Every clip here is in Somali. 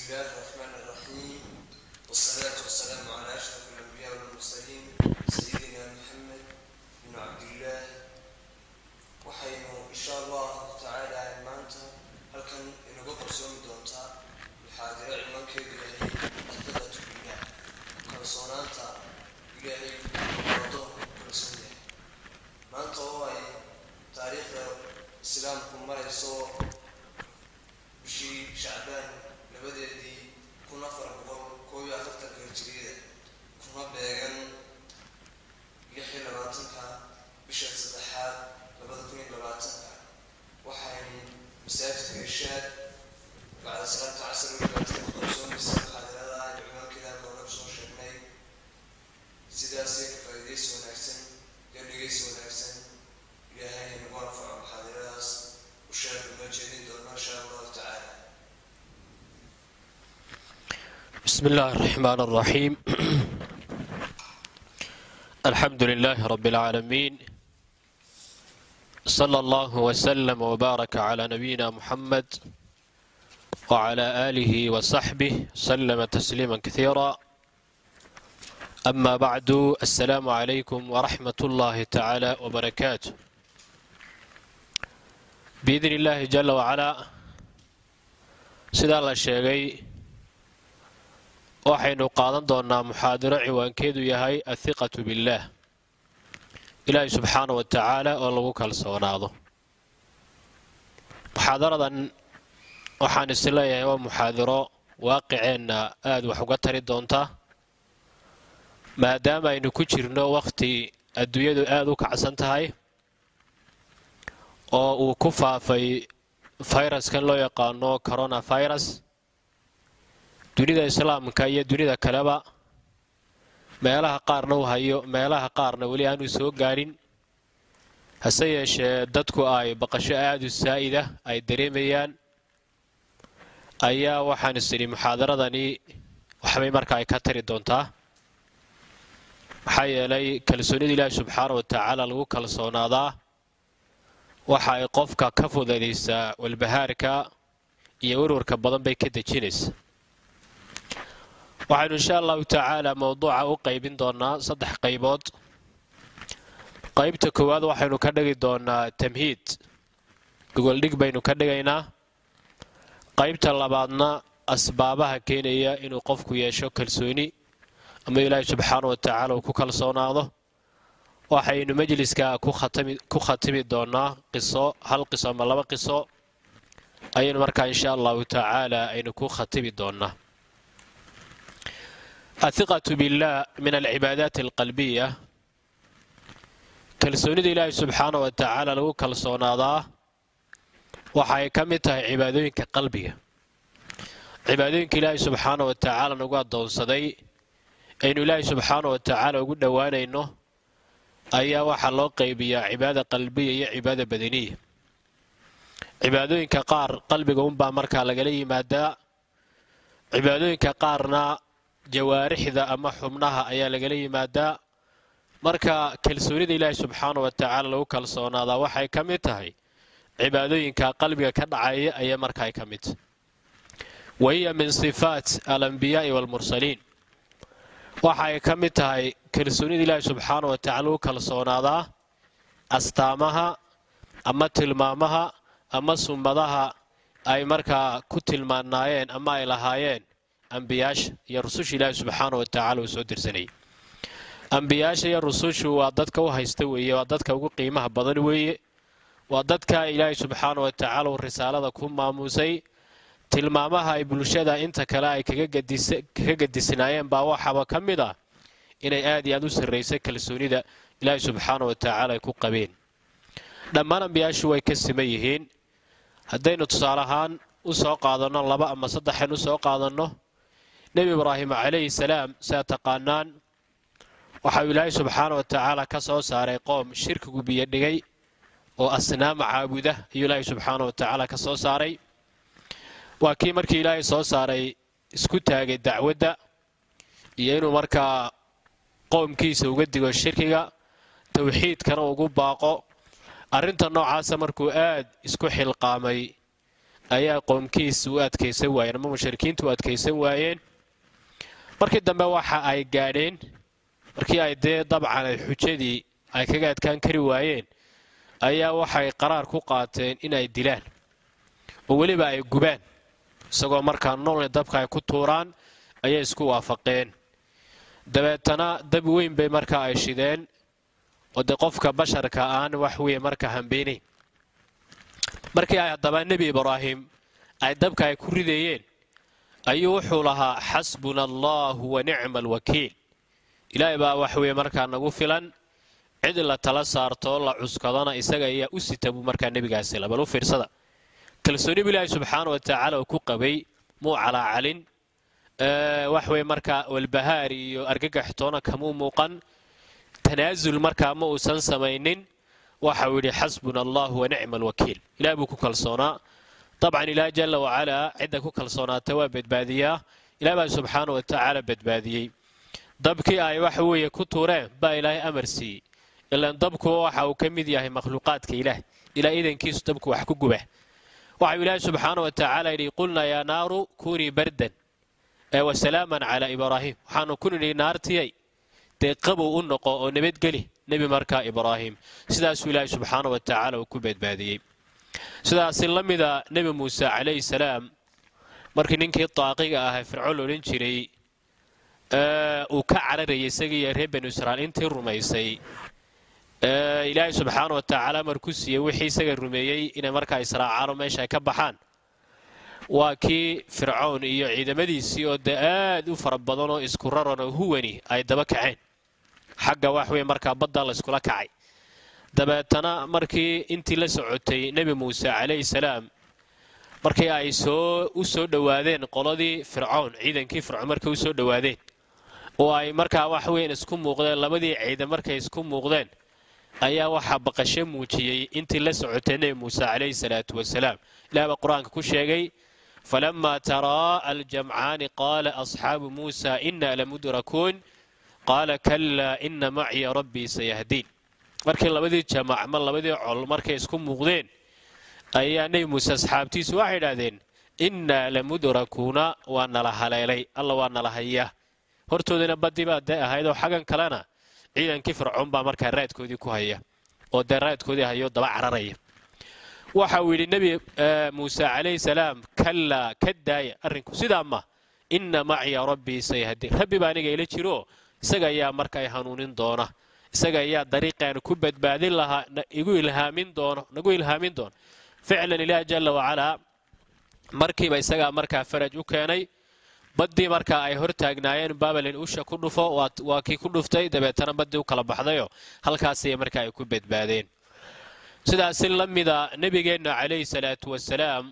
بسم الله الرحمن الرحيم والصلاة والسلام على أشرف الأنبياء والمرسلين سيدنا محمد بن عبد الله waxaynu insha allahu tacaala maanta halkan inagu qarsoomi doontaa muxaadiro ciwaankeedu yahay xafadatu billah kalsoonaanta ilaahay adoonku ku kalsoon yahay maanta oo ay taariikhda islaamku marayso bishii shacbaan labadeedii kun afar boqol koob iyo afartanka hijiriyada kuma beegan lix iyo labaatanka bisha saddexaad labada kun iyo labaatanka waxaynu masaajidka irshaad bacda salaata casr welibaadka ku qarsoomaysa muxaadarada aynu ciwaankeeda halka hore kusoo sheegnay sidaasay ka faa'iidaysi wanaagsan iyo dhegaysi wanaagsan ilaahay nagu anfaco muxaadaradaas u sheegay noo jeedin doona insha allahu tacaala بسم الله الرحمن الرحيم الحمد لله رب العالمين صلى الله وسلم وبارك على نبينا محمد وعلى آله وصحبه سلم تسليما كثيرا أما بعد السلام عليكم ورحمة الله تعالى وبركاته بإذن الله جل وعلا سيدنا الله الشيخي waxaynu qaadan doonnaa muxaadaro ciwaankeedu yahay athiqatu billaah ilaahay subxaana wa tacaala oo lagu kalsoonaado muxaadaradan waxaan is leeyahay waa muxaadaro waaqiceenna aada wax uga tari doonta maadaama aynu ku jirno wakhti adduunyadu aada u kacsan tahay oo uu ku faafay fayraskan loo yaqaano coronavirus dunida islaamka iyo dunida kaleba meelaha qaarna u hayo meelaha qaarna weli aanu soo gaadhin hase yeeshee dadku ay baqasho aada u saa'ida ay dareemayaan ayaa waxaan is idhi muxaadaradani waxbay marka ay ka tari doontaa maxaa yeelay kalsoonida ilaahi subxaana wa tacaala lagu kalsoonaadaa waxa ay qofka ka fudaydaysaa walbahaarka iyo warwarka badan bay ka dejinaysa waxaynu insha allahu tacaala mowduuca u qaybin doonaa saddex qaybood qaybta koowaad waxaynu ka dhigi doonaa tamhiid gogoldhig baynu ka dhigaynaa qaybta labaadna asbaabaha keenaya inuu qofku yeesho kalsooni ama ilaahi subxaana wa tacaala uu ku kalsoonaado waxaynu majliska ku khatimi doonaa qiso hal qiso ama laba qiso ayaynu markaa insha allahu tacaala aynu ku khatimi doonaa athiqatu billaah min alcibaadaati alqalbiya kalsoonida ilaahi subxaana wa tacaala lagu kalsoonaadaa waxa ay ka mid tahay cibaadooyinka qalbiga cibaadooyinka ilaahi subxaana wa tacaala nagu addoonsaday aynu ilaahi subxaana wa tacaala ugu dhowaanayno ayaa waxaa loo qaybiyaa cibaada qalbiya iyo cibaada badaniya cibaadooyinka qaar qalbiga unbaa markaa lagala yimaadaa cibaadooyinka qaarna jawaarixda ama xubnaha ayaa lagala yimaadaa marka kalsoonida ilaahi subxaana wa tacaala lagu kalsoonaadaa waxay ka mid tahay cibaadooyinka qalbiga ka dhacaya ayaa markaa ka mid tahay wa hiya min sifaat alambiyaa'i waalmursaliin waxay ka mid tahay kalsoonida ilaahi subxaana wa tacala lagu kalsoonaadaa astaamaha ama tilmaamaha ama summadaha ay markaa ku tilmaanaayeen ama ay lahaayeen ambiyaasha iyo rususha ilaahi subxaana wa tacala uu soo dirsanayay ambiyaasha iyo rusushu waa dadka u haysta weeye waa dadka ugu qiimaha badan weeye waa dadka ilaahi subxaana wa tacaala uu risaalada ku maamuusay tilmaamaha ay bulshada inta kale ay kaga gadisnaayeen baa waxaaba ka mid ah inay aad iyo aad u sarraysay kalsoonida ilaahi subxaana wa tacaala ay ku qabeen dhammaan ambiyaashu way ka siman yihiin haddaynu tusaale ahaan u soo qaadanno laba ama saddexan u soo qaadanno nebi ibraahim calayhi salaam siaa taqaanaan waxauu ilaahay subxaana wa tacaala ka soo saaray qoom shirkigu biyo dhigay oo asnaama caabuda ayuu ilaahay subxaana wa tacaala ka soo saaray waa kii markii ilaahay soo saaray isku taagay dacwadda iyo inuu markaa qoomkiisa uga digo shirkiga towxiidkana ugu baaqo arrinta noocaasa markuu aad isku xilqaamay ayaa qoomkiis u adkaysan waayeen ama mushrikiintu u adkaysan waayeen markii dambe waxa ay gaadheen markii ay dee dabcan ay xujadii ay kaga adkaan kari waayeen ayaa waxay qaraar ku qaateen inay dilaan oo weliba ay gubaan isagoo markaa noolna dabka ay ku tuuraan ayay isku waafaqeen dabeetana dab weyn bay markaa ay shideen oo dee qofka basharka aan wax weeye marka hambeynayn markii ay haddaba nebi ibraahim ay dabka ay ku ridayeen ayuu wuxuu lahaa xasbuna allaahu wa nicma alwakiil ilaahay baa wax weeye markaa nagu filan cid la tala saartoo la cuskadona isaga ayaa u sita buu markaa nebigaasi labal u fiirsada kalsoonibu ilaahay subxaana wa tacaala uu ku qabay muu calaacalin wax weye markaa walbahaar iyo argagaxtoona kamuu muuqan tanaasul markaa ma uusan samaynin waxau yidhi xasbuna allahu wa nicma alwakiil ilaah buu ku kalsoonaa dabcan ilaah jalla wacalaa cidda ku kalsoonaata waa badbaadiyaa ilaah baa subxaana wa tacaala badbaadiyey dabkii ay waxa weeye ku tuureen baa ilaahay amar siiyey ilaan dabku waxa uu ka mid yahay makhluuqaadka ilaah ilaa idankiisu dabku wax ku guba waxau ilaahay subxaana wa tacaala yidhi qulnaa yaa naaru kunii bardan wasalaaman calaa ibraahim waxaanu ku nidhi naartiyay dee qabow u noqo oo nabadgeli nebi markaa ibraahim sidaasuu ilaahay subxaana wa tacaala uu ku badbaadiyey sidaasi la mida nebi muuse calayhi salaam markii ninkii daaqiga ahaa fircoon odhan jiray uu ka cararayay isagiiyo reer banu israa'iil intii rumaysay ilaahay subxaana wa tacaala markuu siiyey wixii isaga rumeeyey inay markaa israacaano meesha ay ka baxaan waa kii fircown iyo ciidamadiisii oo dee aad u fara badan oo isku raran oo huwani ay daba kaceen xagga wax wey markaa badda layskula kacay dabeetana markii intii la socotay nebi muuse calayhi salaam markii ay soo u soo dhowaadeen qoladii fircown ciidankii fircoon markay u soo dhowaadeen oo ay markaa wax weyn isku muuqdeen labadii ciidan markay isku muuqdeen ayaa waxaa baqasho muujiyey intii la socotay nebi muuse calayhi salaatu wasalaam ilaah baa qur-aanka ku sheegay falamaa taraa aljamcaani qaala asxaabu muusa inaa lamudrakuun qaala kalaa ina maciya rabbii sayahdiin markii labadii jamac ma labadii col markay isku muuqdeen ayaa nebi muuse asxaabtiisu waxay idhaahdeen innaa lamudrakuuna waa nala haleelay alla waa nala haya hortoodana badii baa dee ahayd oo xaggan kalena ciidankii fircoon baa markaa raadkoodii ku haya oo dee raadkoodii hayo daba cararaya waxa uu yidhi nebi muuse calayhi salaam kallaa ka daaya arrinku sidaa ma inna maciya rabbii sayahdiin rabbi baa aniga ila jiro isaga ayaa marka ay hanuunin doona isaga ayaa dariiqaanu ku badbaadin lahaa igu ilhaamin doono nagu ilhaamin doono ficlan ilaah jalla wacalaa markiiba isagaa markaa faraj u keenay baddii markaa ay hor taagnaayeen babalin usha ku dhufo waa kii ku dhuftay dabeetana baddii u kala baxdayoo halkaasay markaa ay ku badbaadeen sidaasi la mida nebigeenna calayhi salaatu wasalaam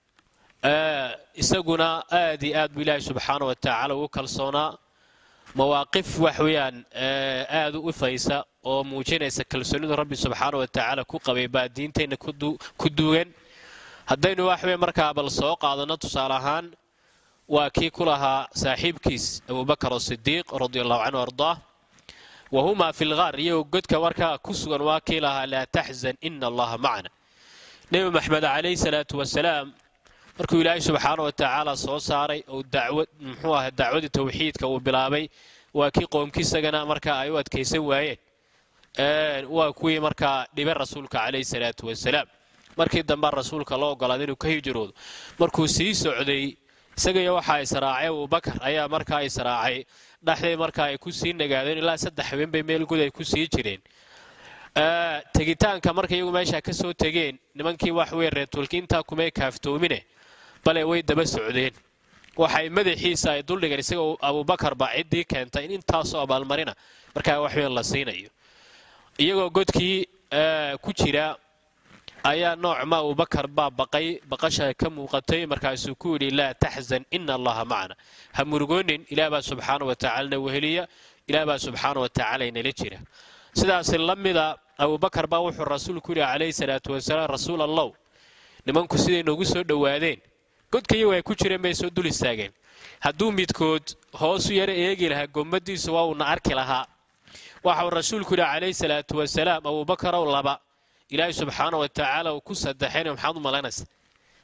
isaguna aad iyo aad buu ilaahay subxaana wa tacaala ugu kalsoonaa mawaaqif wax weeyaan aad u ifaysa oo muujinaysa kalsoonidu rabbi subxaana wa tacaala ku qabay baa diinteenna ku duugan haddaynu waxwey markaa bal soo qaadanno tusaale ahaan waa kii ku lahaa saaxiibkiis abubakar asidiiq radi allahu canhu ardaah wa humaa fi lgaar iyagoo godka markaa ku sugan waa kii lahaa laa taxzan ina allaha macna nebi maxamed calayhi salaatu wasalaam markuu ilaahay subxaana wa tacaala soo saaray oo dacwad muxuu ahay dacwadii tawxiidka uu bilaabay waa kii qoomkiisagana markaa ay u adkaysan waayeen waa kuwii markaa dhibe rasuulka calayhi salaatu wasalaam markii dambe rasuulka loo ogolaaday inuu ka hijroodo markuu sii socday isagaiyo waxaa israacay abubakar ayaa markaa israacay dhexday markaa ay ku sii nagaadeen ilaa saddex habeen bay meel gud ay ku sii jireen tegitaanka markay iyagu meesha ka soo tegeen nimankii wax wey reertuulki intaa kumay kaaftoomine bale way daba socdeen waxay madaxiisa ay duldhigeen isagoo abubakar baa ciddii keentay in intaasoo abaalmarina markaa waxweyn la siinayo iyagoo godkii ku jira ayaa noocma abubakar baa baqay baqasha ka muuqatay markaasuu ku yidhi laa taxzan ina allaha macna ha murugoonin ilaah baa subxaana wa tacaalana weheliya ilaah baa subxaana wa tacaala inala jira sidaasi la mida abubakar baa wuxuu rasuulku yidhi calayhi salaatu wasalaam rasuul allow nimanku siday noogu soo dhowaadeen godka iyagu ay ku jireen bay soo dul istaageen hadduu midkood hoosu yaro eegi lahaa gommadiisu waa uuna arki lahaa waxauu rasuulku yidhi calayhi salaatu wasalaam abubakarow laba ilaahay subxaana wa tacaala uu ku saddexayna maxaad u malaynaysa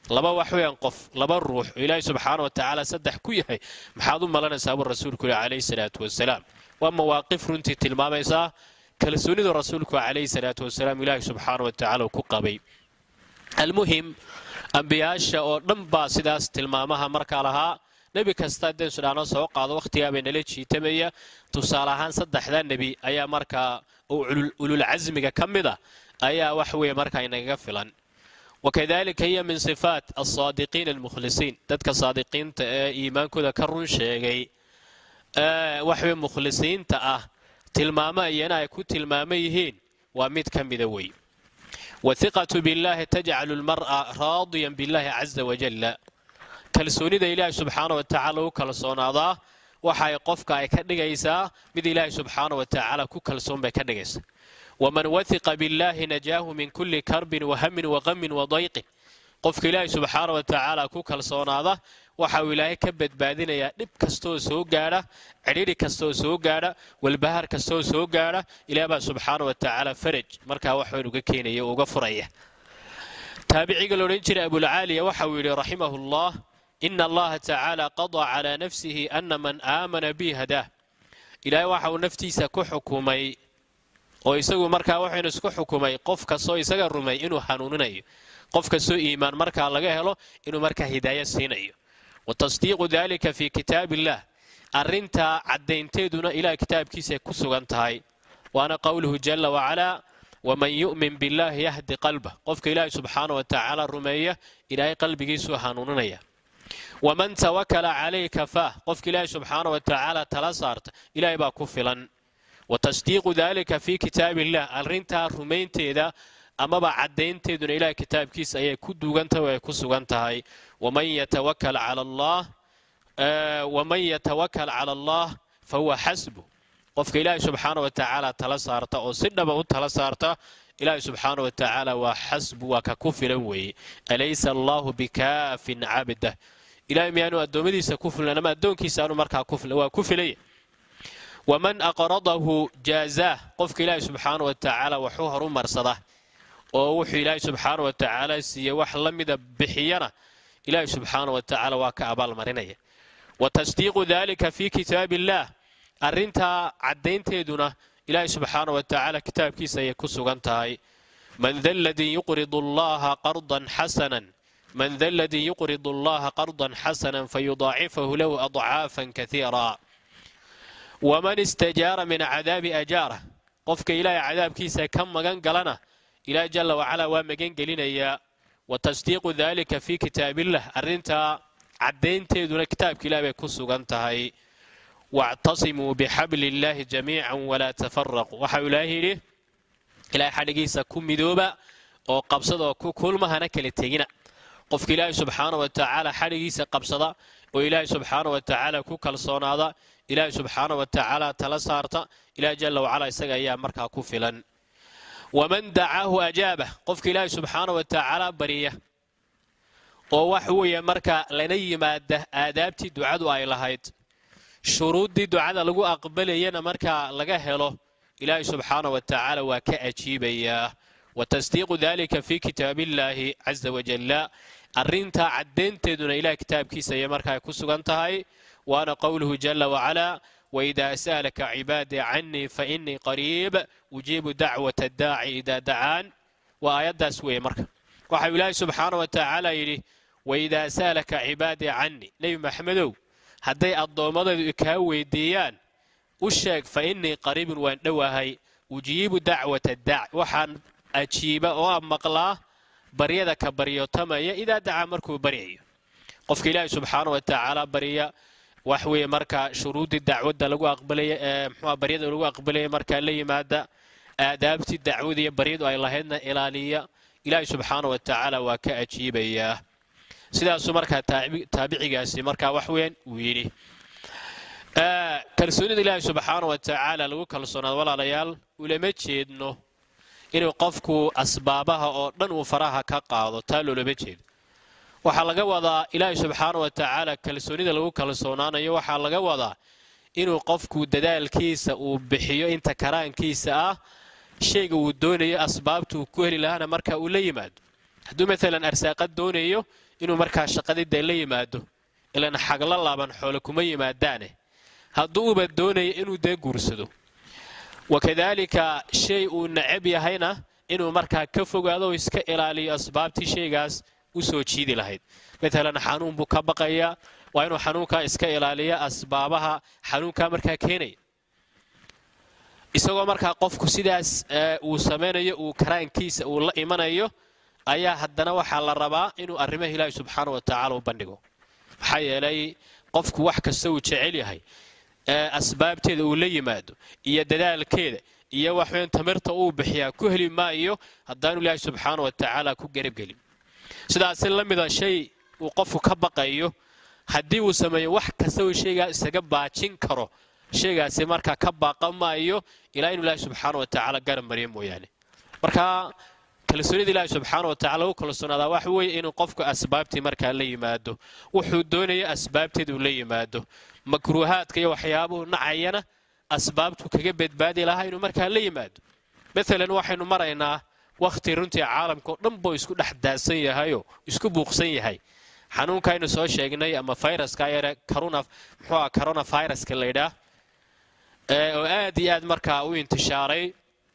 laba wax weeyaan qof laba ruux oo ilaahay subxaana wa tacaala saddex ku yahay maxaad u malanaysaa buu rasuulku yihi calayhi salaatu wasalaam waa mawaaqif runtii tilmaamaysaa kalsoonidu rasuulku calayhi salaatu wasalaam ilaahay subxaana wa tacaala uu ku qabay almuhim ambiyaasha oo dhan baa sidaas tilmaamaha markaa lahaa nebi kasta haddeen sudhaano soo qaado wakhtigaabay nala jiitamaya tusaale ahaan saddexdaa nebi ayaa markaa oo ululcasmiga ka mid a ayaa wax weeye markaa inagaga filan wakadalika hiya min sifaat alsaadiqiina almukhlisiin dadka saadiqiinta ee iimaankooda ka run sheegay waxweye mukhlisiinta ah tilmaamo iyana ay ku tilmaamo yihiin waa mid ka mida wey wathiqatu billahi tajcalu lmar'a raadiyan billahi caza wajalla kalsoonida ilaahay subxaana wa tacaala u kalsoonaadaa waxay qofka ay ka dhigaysaa mid ilaahay subxaana wa tacaala ku kalsoon bay ka dhigaysaa waman wathiqa billahi najaahu min kulli karbin wahamin waqamin wadayqin qofka ilaahay subxaana wa tacaala ku kalsoonaada waxa uu ilaahay ka badbaadinayaa dhib kastooo soo gaadha cidhidhi kastooo soo gaadha walbahaar kastooo soo gaadha ilaah baa subxaana wa tacaala faraj markaa waxaan uga keenaya uga furaya taabiciga la odhan jiray abulcaaliya waxa uu yidhi raximahu llah ina allaha tacaala qadaa calaa nafsihi ana man aamana bi hadaah ilaahay waxa uu naftiisa ku xukumay oo isagu markaa waxaynu isku xukumay qof kastoo isaga rumay inuu hanuuninayo qof kastoo iimaan markaa laga helo inuu markaa hidaaya siinayo wa tasdiiqu dalika fii kitaab illah arrintaa caddaynteeduna ilaah kitaabkiisaay ku sugan tahay waana qowluhu jalla wacalaa waman yu'min billaahi yahdi qalbah qofka ilaahay subxaana wa tacaala rumeeya ilaahay qalbigiisuu hanuuninaya waman tawakala calayh kafaah qofka ilaahay subxaana wa tacaala tala saarta ilaahay baa ku filan wa tasdiiqu dalika fii kitaab illah arrintaa rumaynteeda amaba caddaynteeduna ilaah kitaabkiisa ayay ku duugantahay oo ay ku sugan tahay waman yatawakal cala allah waman yatawakal cala allah fa huwa xasbu qofka ilaahay subxaana wa tacaala tala saarta oo si dhaba u tala saarta ilaahay subxaana wa tacaala waa xasbu waa ka ku filan weeye alaysa allahu bikaafin cabdah ilahay miyaanu addoommadiisa ku filan ama addoonkiisa aanu markaa waa ku filaya waman aqradahu jaazaah qofka ilaahay subxaana wa tacaala waxu horumarsada oo wuxuu ilaahay subxaana wa tacaala siiyey wax la mida bixiyana ilaahay subxaana wa tacaala waa ka abaalmarinaya wa tasdiiqu dalika fii kitaab illaah arrintaa caddaynteeduna ilaahay subxaana wa tacaala kitaabkiisa ayay ku sugan tahay man da ladii yuqridu allaha qardan xasanan man da ladii yuqridu allaha qardan xasanan fayudaacifahu lahu adcaafan kaiira waman istajaara min cadaabi ajaarah qofka ilaahay cadaabkiisa ka magan galana ilaah jalla wacalaa waa magan gelinayaa wa tasdiiqu dalika fii kitaabillah arrintaa caddaynteeduna kitaabka ilaah bay ku sugan tahay wactasimuu bixabli illaahi jamiican walaa tafaraquu waxau ilaahay yidhi ilaahay xadhigiisa ku midooba oo qabsada oo ku kulmahana kala tegina qofka ilaahay subxaana wa tacaala xadhigiisa qabsada oo ilaahay subxaana wa tacaala ku kalsoonaada ilaahay subxaana wa tacaala tala saarta ilaah jalla wacalaa isaga ayaa markaa ku filan waman dacaahu ajaabah qofka ilaahay subxaana wa tacaala bariya oo wax weeye marka lana yimaada aadaabtii ducadu ay lahayd shuruuddii ducada lagu aqbalayana markaa laga helo ilaahay subxaana wa tacaala waa ka ajiibayaa wa tasdiiqu dalika fii kitaabillaahi caza wajalla arrintaa caddaynteeduna ilaah kitaabkiisa ayay markaa ku sugan tahay waana qowluhu jalla wacalaa waidaa sa'alaka cibaadii cannii fa innii qariib ujiibu dacwata addaaci idaa dacaan waa aayaddaas weeye marka waxau ilaahay subxaana wa tacaala yidhi waidaa sa'alaka cibaadii cannii nebi maxamedow hadday addoommadaydu kaa weydiiyaan u sheeg fa innii qariibun waan dhowahay ujiibu dacwata daaci waxaan ajiiba oo maqlaa baryada ka baryotamaya idaa dacaa markuu baryayo qofka ilaahay subxaana wa tacaala barya wax weeye markaa shuruuddii dacwadda lagu aqbalaya ee muxuua baryada lagu aqbalaya markaa la yimaada aadaabtii dacwada iyo baryadu ay lahaydna ilaaliya ilaahay subxaana wa tacaala waa ka ajiibayaa sidaasuu markaa taabicigaasi markaa wax weeyaan uu yidhi kalsoonida ilaahay subxaana wa tacaala lagu kalsoonaado walaalayaal ulama jeedno inuu qofku asbaabaha oo dhan uu faraha ka qaado taa loolama jeedo waxaa laga wadaa ilaahay subxaana wa tacaala kalsoonida lagu kalsoonaanayo waxaa laga wadaa inuu qofku dadaalkiisa uu bixiyo inta karaankiisa ah shayga uu doonayo asbaabta uu ku heli lahaana marka uu la yimaado hadduu maalan arsaaqad doonayo inuu markaa shaqadii dee la yimaado ilan xagla laaban xoole kuma yimaadaane hadduu uba doonaya inuu dee guursado wakadaalika shay uu necab yahayna inuu markaa ka fogaado oo iska ilaaliyo asbaabtii shaygaas u soo jiidi lahayd matalan xanuun buu ka baqayaa waa inuu xanuunkaa iska ilaaliya asbaabaha xanuunkaa markaa keenaya isagoo markaa qofku sidaas uu samaynayo uu karaankiisa uu la imanayo ayaa haddana waxaa la rabaa inuu arrimaha ilaahi subxaana wa tacaala u bandhigo maxaa yeelay qofku wax kasta uu jecel yahay asbaabteeda uu la yimaado iyo dadaalkeeda iyo waxweyn tamirta uu bixiyaa ku heli maayo haddaanu ilaahi subxaana wa tacaala ku garabgelin sidaasi la mida shay uu qofku ka baqayo haddii uu sameeyo wax kasta uu shaygaa isaga baajin karo shaygaasi markaa ka baaqa maayo ilaa inuu ilaahi subxaana wa tacaala garab mariyo mooyaane marka kalsoonida ilaahi subxaana wa tacala lagu kalsoonaadaa waxa weeye inuu qofku asbaabtii markaa la yimaado wuxuu doonaya asbaabteeda uu la yimaado makruuhaadka iyo waxyaabuhu nacayana asbaabtu kaga badbaadi lahaa inuu markaa la yimaado maalan waxaynu maraynaa wakhti runtii caalamka oo dhan buu isku dhex daadsan yahayoo isku buuqsan yahay xanuunkaynu soo sheegnay ama fayraska yare corona muxuu ah corona viruska laydhaah oo aad iyo aad markaa u intishaaray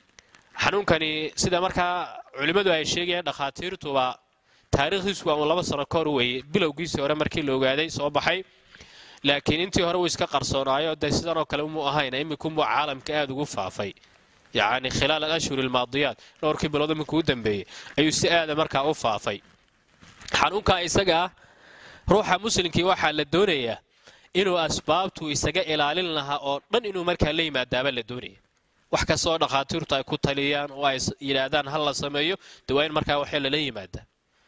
xanuunkani sida markaa culimmadu ay sheegayaan dhakhaatiirtuba taariikhdiisu waa laba sano ka hor weeye bilowgiisii hore markii la ogaaday soo baxay laakiin intii hore uu iska qarsoonaayo dee sidanoo kale umuu ahayn imminkumuu caalamka aad ugu faafay yacni khilaal alashhur almaadiyaat dhowrkii bilood iminkuu dambeeyey ayuu si aada markaa u faafay xanuunka isaga ah ruuxa muslimkii waxaa la doonayaa inuu asbaabtu isaga ilaalin lahaa oo dhan inuu markaa la yimaadaaba la doonaya wax kasta oo dhakhaatiirtu ay ku taliyaan oo ay yidhaahdaan ha la sameeyo de waa in markaa waxee lala yimaadaa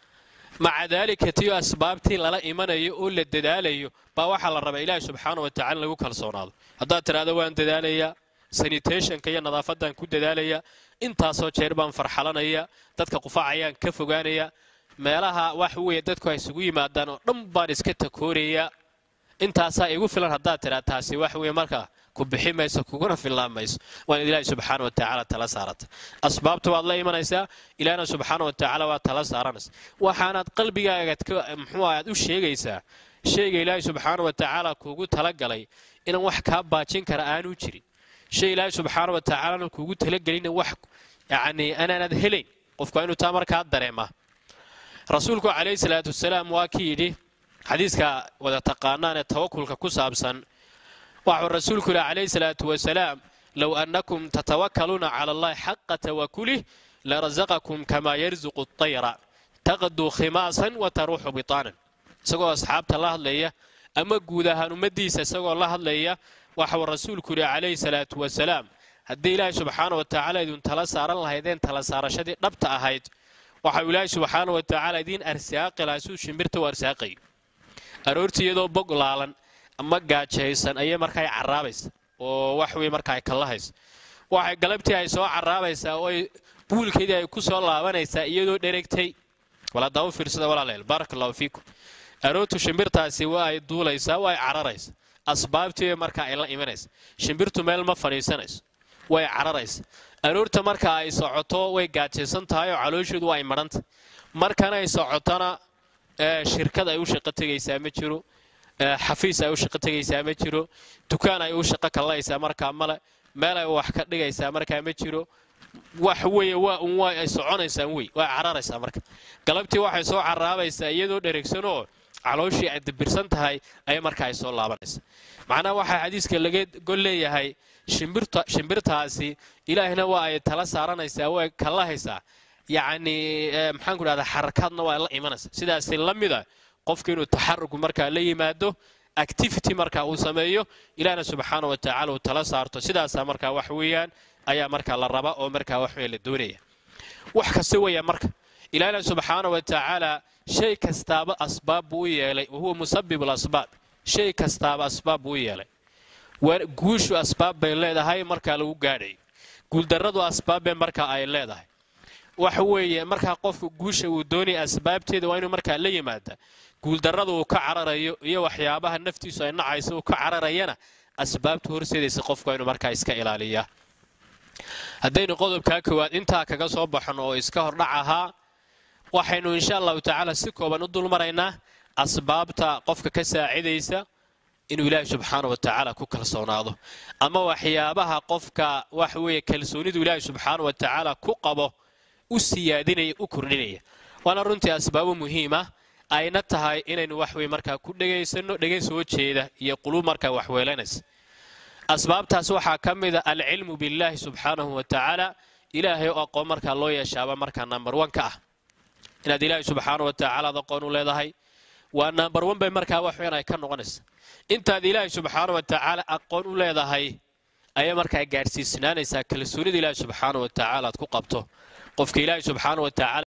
maca daalika tiyo asbaabtii lala imanayo oo la dadaalayo baa waxaa la rabaa ilaahi subxaana wa tacala in lagu kalsoonaado haddaad tidhaahdo waan dadaalayaa sanitationka iyo nadaafadan ku dadaalaya intaasoo jeer baan farxalanaya dadka qufacayaan ka fogaanaya meelaha wax weeye dadku ay isugu yimaadaan oo dhan baan iska takoorayaa intaasaa igu filan haddaad tidhaa taasi wax weye markaa ku bixi mayso kuguna fillaan mayso waan ilaahi subxaana wa tacaala tala saarata asbaabta waad la imanaysaa ilaahna subxaana wa tacaala waad tala saaranaysa waxaanaad qalbigaagaad muxuu aad u sheegaysaa shayga ilaahi subxaana wa tacaala kuugu talagalay inaan wax kaa baajin kara aanu jirin shay ilaahi subxaana wa tacaalana kuugu talagelina wax yacnii anaanad helayn qofku waa inuu taa markaa dareemaa rasuulku calayhi salaatu wasalaam waa kii yidhi xadiiska wada taqaanaan ee tawakulka ku saabsan waxuu rasuulku yidhi calayhi salaatu wasalaam low annakum tatawakkaluuna cala allahi xaqa tawakulih larasaqakum kamaa yarsuqu atayra taqduu khimaasan wa taruuxu bitaanan isagoo asxaabta la hadlaya ama guud ahaan ummaddiisa isagoo la hadlaya waxuu rasuulku yidhi calayhi salaatu wasalaam haddii ilaahi subxaana wa tacaala idin tala saaran lahaydeen tala saarashadii dhabta ahayd waxau ilaahi subxaana wa tacaala idiin arsaaqi lahaa suu shimbirta u arsaaqayo aroortii iyadoo bog laalan ama gaajaysan ayay markaa caraabaysa oo wax wey markaa ay kallahaysa waxay galabtii ay soo caraabaysaa oo ay buulkeedii ay ku soo laabanaysaa iyadoo dheregtay waladaa u fiirsada walaaleel baaraka allahu fiikum aroortu shimbirtaasi waa ay duulaysaa waa ay cararaysa asbaabtii markaa ay la imanaysa shimbirtu meel ma fadhiisanayso way cararaysa aroorta marka ay socoto way gaajaysan tahay oo caloosheedu waa ay madhanta markana ay socotona shirkad ay u shaqo tegaysaa ma jiro xafiis ay u shaqo tegaysaa ma jiro dukaan ay u shaqo kallaysaa markaa male meel ay wax ka dhigaysaa markaa ma jiro wax weeye waa un waa ay soconaysaan wey waa cararaysaa marka galabtii waxay soo caraabaysaa iyadoo dheregsanoo calooshii ay dabirsan tahay ayay markaa ay soo laabanaysaa macnaha waxaa xadiiska laga gol leeyahay shimbirtaasi ilaahna waa ay tala saaranaysaa way kallahaysaa yacnii maxaanku dhahdaa xarakaadna waa la imanaysa sidaasi la mida qofka inuu taxarugu markaa la yimaado activity markaa uu sameeyo ilaahna subxaana wa tacala uu tala saarto sidaasaa markaa wax weeyaan ayaa markaa la raba oo markaa wax weya la doonaya wax kasta weeya marka ilaahna subxaana wa tacaala shay kastaaba asbaab buu u yeelay wahuwa musabib lasbaab shay kastaaba asbaab buu u yeelay guushu asbaab bay leedahay markaa lagu gaadhayo guuldarradu asbaabbay markaa ay leedahay waxa weeye markaa qofku guusha uu doonaya asbaabteeda waa inuu markaa la yimaada guuldarrada uu ka cararayo iyo waxyaabaha naftiisu ay nacayso uu ka cararayana asbaabtu horseedaysa qofku waa inuu markaa iska ilaaliyaa haddaynu qodobkaa koowaad intaa kaga soo baxno oo iska hordhac ahaa waxaynu insha allahu tacaala si kooban u dulmaraynaa asbaabta qofka ka saacidaysa inuu ilaahay subxaana wa tacaala ku kalsoonaado ama waxyaabaha qofka waxa weeye kalsoonidu ilaahay subxaana wa tacaala ku qabo u siyaadinaya u kordhinaya waana runtii asbaabo muhiima ayna tahay inaynu waxweye markaa ku dhegaysanno dhegay soo jeeda iyo quluub markaa waxweelanaysa asbaabtaas waxaa ka mida alcilmu billaahi subxaanahu wa tacaala ilaahay oo aqoon markaa loo yeeshaaba markaa number one ka ah inaad ilaahay subxaana wa tacaala ad aqoon u leedahay waa number one bay markaa wax weyn ay ka noqonaysa intaad ilaahay subxaana wa tacaala aqoon u leedahay ayaa markaa gaadhsiisnaanaysaa kalsoonida ilaahay subxaana wa tacaala aad ku qabto qofka ilaahay subxaana wa tacaala